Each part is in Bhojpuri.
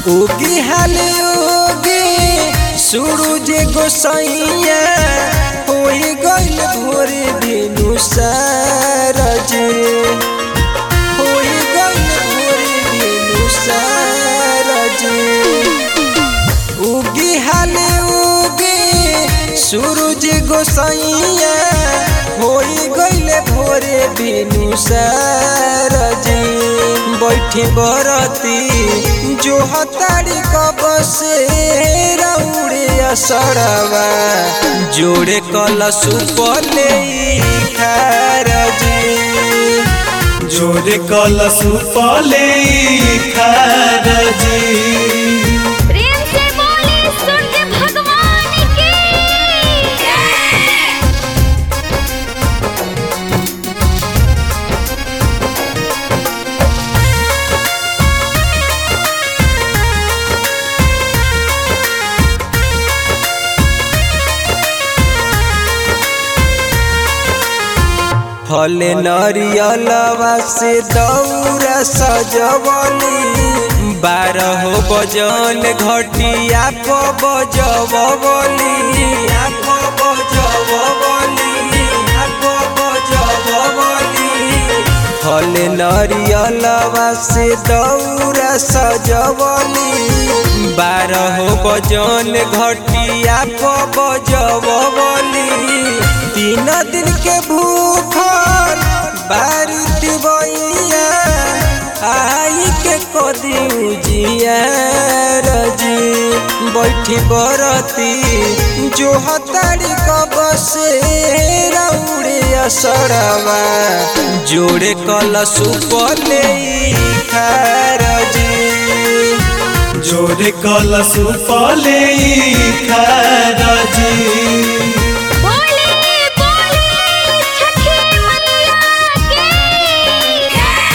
उगी हाले उगी सूरज गोसैया होई गइल भोर दिनु सारज होई गइल भोर दिनु सारज उगी हाले उगी सूरज गोसैया होई गइल भोर दिनु सारज बैठी बरती जो हतारी कब से रौड़े असरवा जोड़े कलश पले खारजी जोरे कलश पले खारजी प्रेम से बोले सूर्य भगवान की फल नरियलवा से दौरा सजवली बारह बजन घटिया प बजवली आप बजवली आप बजवली फल नरियलवा से दौरा सजवली बारह बजन घटिया प बजवली तीन दिन के भूखल बारिश बइया आई के कदी उजिया रजी बैठी बरती जो हतारी कब से रौड़े असरवा जोड़े कलश पले खारजी जोरे कलश पले खारजी बोले बोले छठी मैया की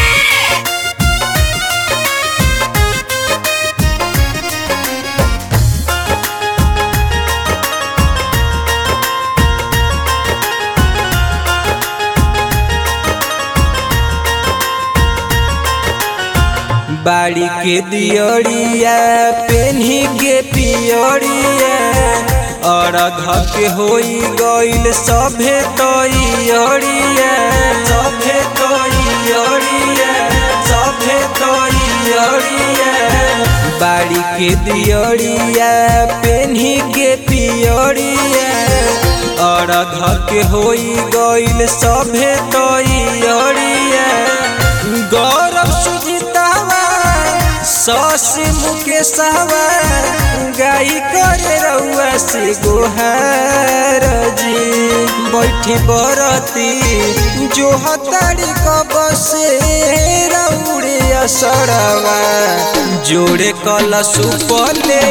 बाड़ी के दियरिया पेन्ही के पियरिया अरघ के होई गइल सभे तैयरिया सभे तैयरिया सभे तैयरिया बाड़ी के दियरिया पेन्ही के पियरिया अरघ के होई गइल सभे तैयरिया गौरव सुजितावा ससी मुकेशवा गाई करे रउआ से गोहार जी बैठी बरती जो हतारी कब से रउड़े असरवा जोड़े कलश पले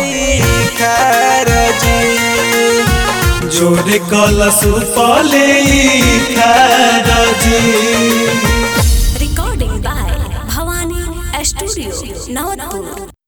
खारजी जोरे कलश पले खारजी recording by Bhavani Studio, Navatpur.